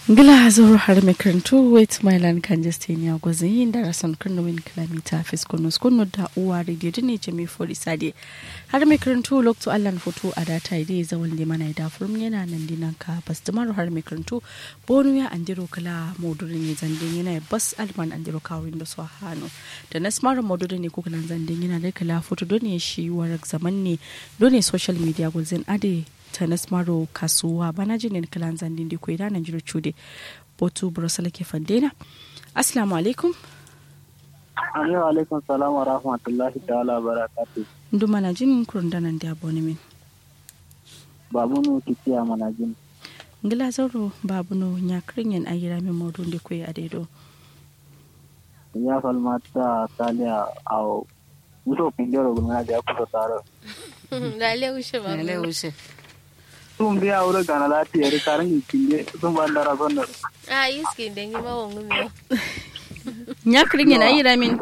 Gila zoro har makarantu wait mailan kan jestenia gwazin yin darasan kurno min kilomita fiskono skono da uwa radio dine jami fori sade har makarantu lokto allan foto a data ide zawon da mana da furum yana nan dinan ka bastimar har makarantu bonu ya andiro kala modurin ne zandin yana bas alman andiro kawin da su hannu da na smart modurin ne kuka nan zandin yana da kala foto don ya shi warak zaman ne don social media gwazin ade tanas maro kasuwa bana jinin kalan zandin da kwai ranar jiro cude botu burusala ke fandena assalamu alaikum Amin wa alaikum salam wa rahmatullahi ta'ala barakatu. ndu mana jin kurundanan da abone min Babu nu kiciya mana jin. ngila zauro babu no nya kringen ayira min modun da kwai adedo Ya falmata taliya au muso pindoro gulma da kusa taro. Lale ushe ba. Lele ushe. Tum biya wuri gana lafiya da karin kinde sun ban da razon da. Ah, iski dengi ma wongu mi. nya kringen ayira min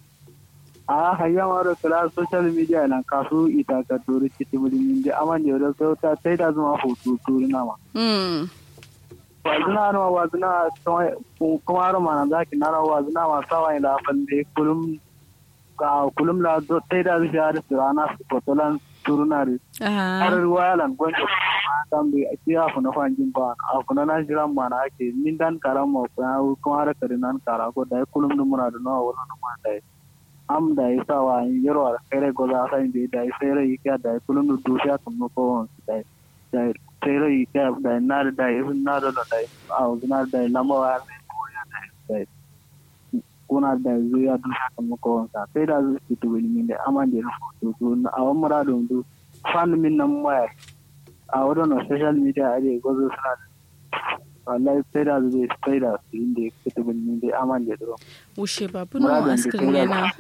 A hayya maro kala social media nan kasu ita ka turi citi mulmin da aman da da sau ta sai da zuma hoto turi na ma. hmm Wazina no wazina kuma ro mana zaki na ro wazina ma sawa ila falle kulum ka kulum la do sai da zuwa da rana su fotolan turunari. har ah ruwa lan gonjo kan bi ake afu na fanjin ba afu na nan jiran mana ake min dan karam mo ko kuma har kare nan kara ko dai kulum dum muna da nawa wannan ma dai am da isa wa yaro ar kare go za sai bi dai sai rai ka dai kulum du du sha kuma ko dai dai sai rai ka dai na da dai ibn na da dai au na dai lamba wa ne ko ya dai dai kuna da zuya du sha kuma ko sa sai da zu ki tu min da aman da to to a wa muradun du fan min nan waya a wurin social media a da gwazo suna da wallahi sai da zai sai da su inda ya fita bin da aman da duro wushe babu no askirin yana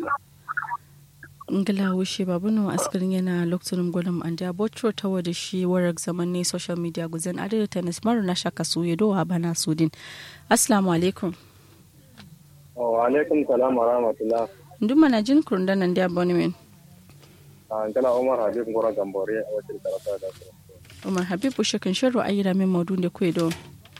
ngila wushe babu no askirin yana lokacin gwalam an da botro ta wada shi warak zaman ne social media guzan adada tennis maru na shaka su yedo wa bana sudin assalamu alaikum wa alaikum salam wa rahmatullah ndu mana jin kurundanan da abone min an kala umar habib ngora gambore a wacce karata da su umar habib wushe kan shirin ayira min maudun da kwedo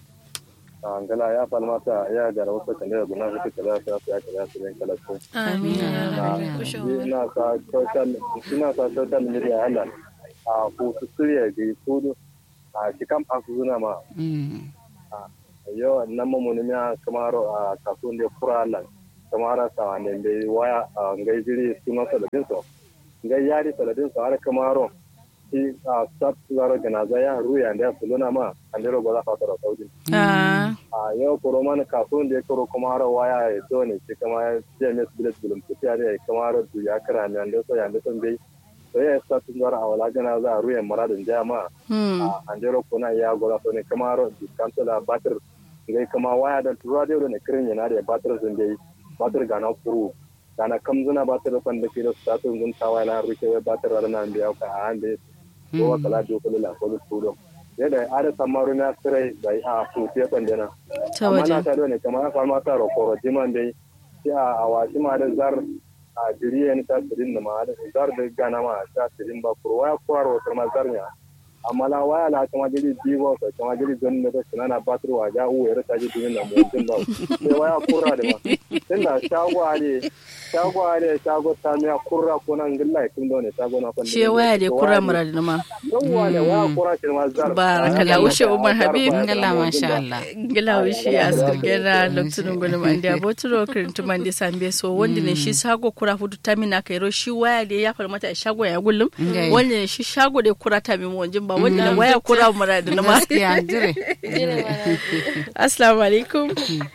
an kala ya falmata ya gara wasu kan da guna su kala sa su ya kala su ne kala su Amin. Na- Ushe ina sa social ina sa social media hala a ku su suriya ga su a cikan asu zuna ma Mm. yo nan mu ne ya kamaro a kasuwan da kura lan kamara sa ne bai waya a ngai jiri sunan saladin so ngai yari saladin so har kamaro shi a sat zaro ganaza ya ruya da suluna ma andero goza fatara saudi ah a yau koro mana kasuwan da ya koro kamaro waya ya zo ne shi kama jms bilet bulum ta tiya da kamaro du ya kira ne ande so ya ande son bai so ya sat zaro a wala ganaza a ruya maradin jama hmm a andero kuna ya goza so ne kamaro diskanto da batir ngai kama waya da tura da ne kirin yana da batir sun dai batir ga na furu gana kam zuna batir fan da ke da su tatun zun tawa na ruke batir da nan biya ka a hande ko wa kala do kula la ko turo yadda ada samaru na sirai da a su te fan dena ta amma na waje ta ne kamar fa ma ta ro ko jiman dai sai a awashi ma da zar a jiriya ni ta sirin da ma da zar da gana ma ta sirin ba kurwa kuraro ta ma zar ne amma la waya la kama jiri divo sa kama jiri don ne da sunana batir wa ja uwe ra taji dunin na mutum ba sai waya kurra da ma tunda shago ale shago ale shago ta miya kurra ko nan gilla kin do ne shago na kon shi waya da kura muradin ma yawa ne waya kurra kin ma zar Barakallah, wushe Umar Habib. Ngala masha Allah. gila wishi a skirgera lokacin gudun man da boturo kirintu man da sambe so wanda ne shi sago kura fudu ta mina kairo shi waya da ya farmata a shago ya gullum Ngai. wanda ne shi shago da kura ta min wanjin ba wanda ne waya kura mura da na ma Gaskiya dire. Jire mana. assalamu alaikum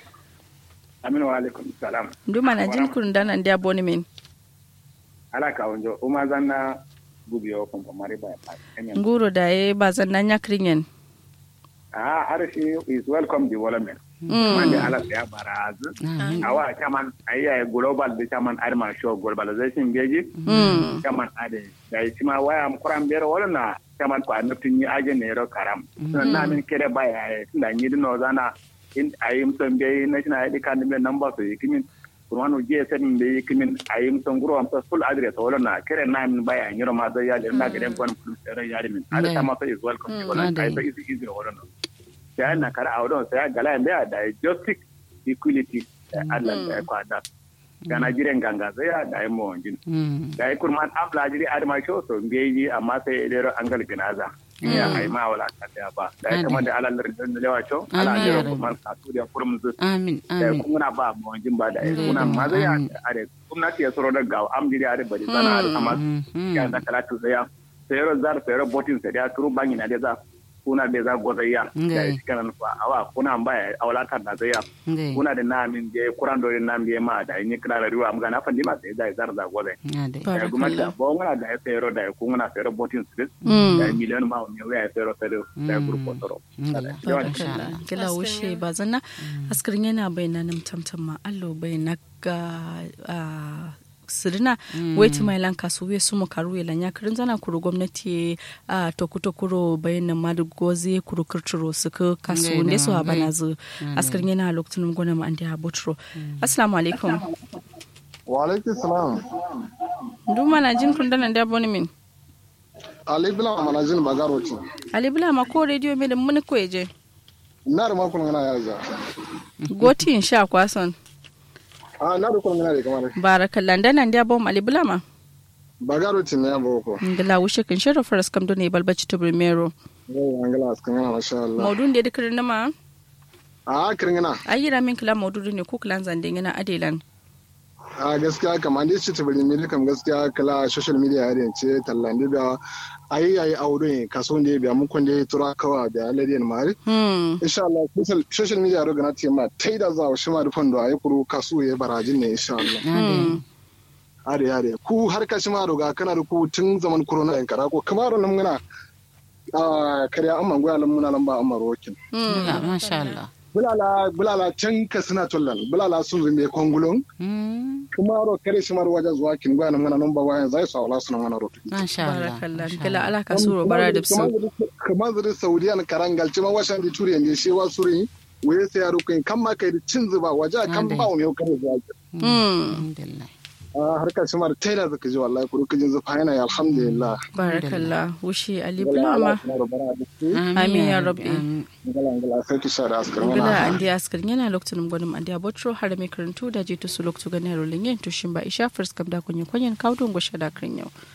aminu wa alaikum salam nduma na jin kurun danan da boni min ala ka wonjo uma zanna gubiyo ko mari ba pa enyen nguro da ya ba zan nan ya kirin ah arshi is welcome development Mm. mande ala ya baraz awa chaman ayya global de chaman arma show globalization beji Mm. chaman ade da ma waya am kuram bere wala na chaman ko annatin ni aje ne ro karam na min kede baya tunda ni dino zana in ayim son be national id card me number so yikimin kurwano je sen be yikimin ayim son guro am full address wala na kere na min baya nyiro ma da ya na garen kon full sere ya min ada Ne. sama so is welcome Mm. wala Ade. kai so is easy wala no sai na kar audon sai gala da da justice equality Allah da kwada kana jiren ganga sai ya da mo jin da ai kurman abla jiri adma sho so ngeji amma sai dero angal ginaza ya ai ma wala ta da ba da ai kamar da alal da lewa sho ala Amin, ya jero Rabbi. kurman ka tu da kurum zu amin da amin kuna ba mo jin ba da ai kuna ma zai ya are gwamnati ya soro da gawo am jiri are bari sana are amma ya da kala tu sai ya sayro zar sayro botin sai ya turu bangi na da za kuna da za gozayya da Ngai. shi kana fa awa kuna ba ya awlata da zai ya ngai kuna da namin je kuran do nam je ma da ni kira da riwa am ga na fandi ma sai da zar da gobe ade ya kuma da bo ngana da ya sayro da ku ngana sayro botin street Mm. da miliyan ma ne ya sayro sayro da grupo toro Ngala. Barakallah. Gila wushe ba zanna askarin yana bayyana nam tamtam ma allo bayyana ga ah, sirina weti mai lan kasu we sumu karu ya lanya kirin zana kuru gwamnati a tokuto kuro bayyana madu gozi kuru kirturo suka kasu Ngai ne na, su ngai. abana zu askarin yana lokacin gona ma andi habotro assalamu alaikum wa alaikum salam duma na jin kun dana da boni min ali bila mana jin bagaro ci ali bila ma ko radio me da mun ko je na da makon ngana ya za goti in sha kwason a na da kun ngana da kamar barakallah dana da bom ali bila ma bagaro ci ne ya boko ngila wushe kin shara faras kam do ne balbaci to primero yau angala askan ngana masha Allah maudun da dikirin nama a kirin ngana ayira min kila maududu ne ko kilan zande yana adelan a gaskiya kamar dai ci tabiri mili kam gaskiya kala social media ya ce tallan da ayi ayi aure ne kaso ne biya mun kun dai tura kawa da aladiyan mari hmm insha Allah social- social media ro gana ce ma tai da za shi ma da fondo ayi kuru kaso ya barajin ne insha Allah hmm are are ku har ka shi ma roga kana da ku tun zaman corona yan kara ko kamar nan muna a kariya amman goya lan muna nan ba amma rokin Ngala, masha Allah bulala bulala can ka suna tollan bulala sun zumbe kongulon Mm, kuma ro kare shi mar wajen zuwa kin goya nan muna nan ba wayan zai sa wala suna mana rokin masha Allah barakallah masha kila Allah. ala ka suro bara da su kamar zuri saudiyan karangal cima washan di turiyan di shi wa suri waye sai ya rukin kan ma kai da cin zuba waje kan Ade. ba mu yau kare zuwa hmm Alhamdulillah. a harkar shi mar taida zaka ji wallahi ku rukin zufa yana ya alhamdulillah barakallah wushi ali bulama Amin ya Rabbi. Amin. ngala ngala sai ki sha da askar ngila mana andi askarin yana lokacin gwanin andi abotro har mai karantu da je to su lokacin ganin rolin yin tushin ba isha first kam da kunyin kunyin kaudun gwashe da kan yau